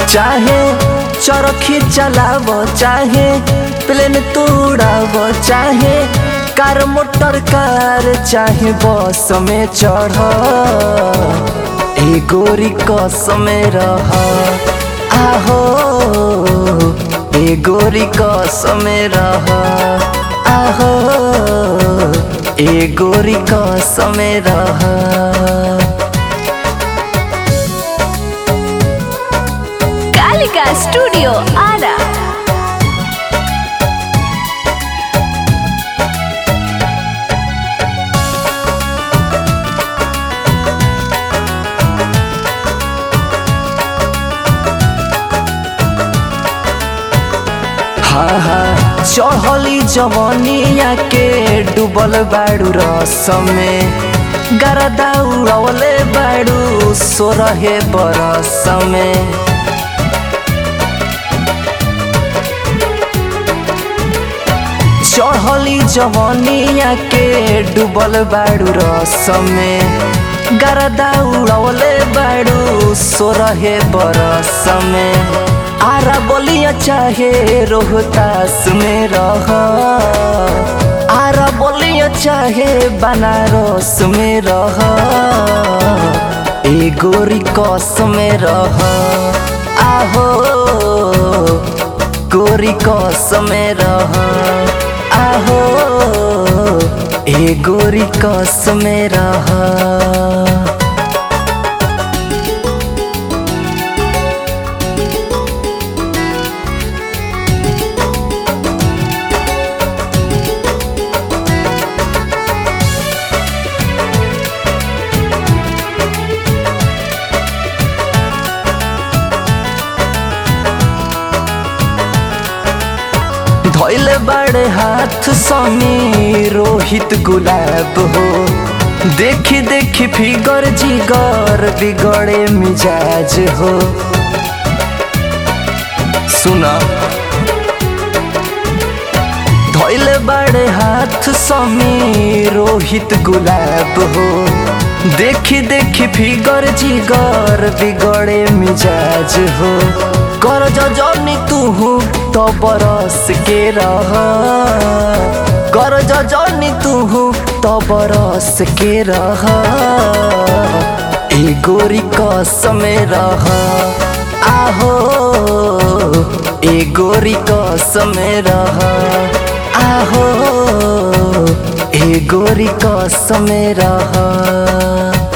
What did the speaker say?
चाहे चरखी चलाव चाहे प्लेन तोड़ाव चाहे कार मोटर कार चाहे बस में चढ़ ए गोरी कसम रह आहो ए गोरी कसम रह आहो ए गोरी कसम रह कालिका स्टूडियो आरा हाँ हाँ चढ़ली जवनिया के डूबल बाड़ू रस में गरदा उड़वले बाड़ू सोरहे बरस में चढ़ली जवनिया के डूबल बाड़ू रस में गरदा उड़वले बाड़ू सोरहे बरस में आरा बोलिया चाहे रोहतास में रह आरा बोलिया चाहे बनारस में रह ए गोरी कस में रह आहो गोरी कस में रह आहो ए गोरी कस में रह धैले बड़े हाथ समी रोहित गुलाब हो देखी देखी फिगर जिगर बिगड़े मिजाज हो सुना धैले बड़े हाथ समी रोहित गुलाब हो देखी देखी फिगर जिगर बिगड़े मिजाज हो कर जनी तू तो बरस के रह कर जनी तू तो बरस के रह ए गोरी कसम रह आहो ए गोरी कसम रह आहो ए गोरी कसम रह